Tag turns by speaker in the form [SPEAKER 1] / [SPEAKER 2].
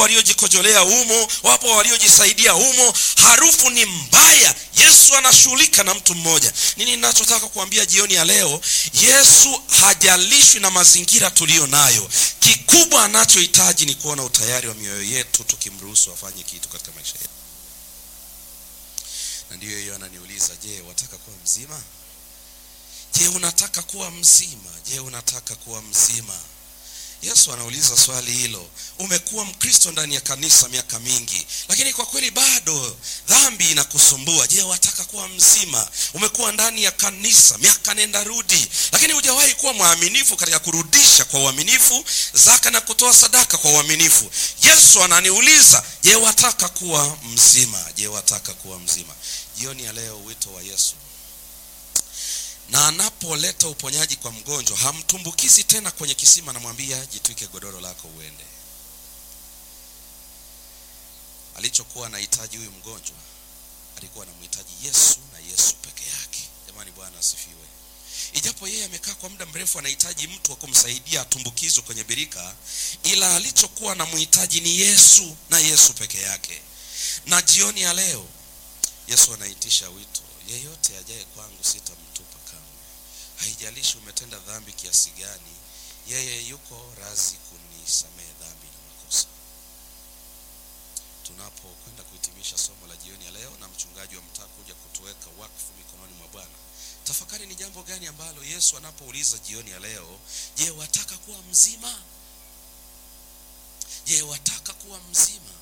[SPEAKER 1] waliojikojolea humo, wapo waliojisaidia humo. Harufu ni mbaya. Yesu anashughulika na mtu mmoja. Nini ninachotaka kuambia jioni ya leo? Yesu hajalishwi na mazingira tuliyo nayo. Kikubwa anachohitaji ni kuona utayari wa mioyo yetu, tukimruhusu afanye kitu katika maisha yetu. Na ndiyo hiyo ananiuliza, je, wataka kuwa mzima? Je, unataka kuwa mzima? Je, unataka kuwa mzima? Yesu anauliza swali hilo. Umekuwa Mkristo ndani ya kanisa miaka mingi, lakini kwa kweli bado dhambi inakusumbua. Je, wataka kuwa mzima? Umekuwa ndani ya kanisa miaka nenda rudi, lakini hujawahi kuwa mwaminifu katika kurudisha kwa uaminifu zaka na kutoa sadaka kwa uaminifu. Yesu ananiuliza, je, wataka kuwa mzima? Je, wataka kuwa mzima? Jioni ya leo wito wa Yesu na anapoleta uponyaji kwa mgonjwa hamtumbukizi tena kwenye kisima, namwambia jitwike godoro lako uende. Alichokuwa anahitaji huyu mgonjwa, alikuwa anamhitaji Yesu na Yesu peke yake. Jamani, Bwana asifiwe. Ijapo yeye amekaa kwa muda mrefu, anahitaji mtu wa kumsaidia atumbukizwe kwenye birika, ila alichokuwa anamhitaji ni Yesu na Yesu peke yake. Na jioni ya leo Yesu anaitisha wito, yeyote ajaye kwangu sitamtupa kamwe. Haijalishi umetenda dhambi kiasi gani, yeye yuko razi kunisamehe dhambi na makosa. Tunapokwenda kuhitimisha somo la jioni ya leo na mchungaji wa mtaa kuja kutuweka wakfu mikononi mwa Bwana, tafakari ni jambo gani ambalo Yesu anapouliza jioni ya leo, je, wataka kuwa mzima? Je, wataka kuwa mzima?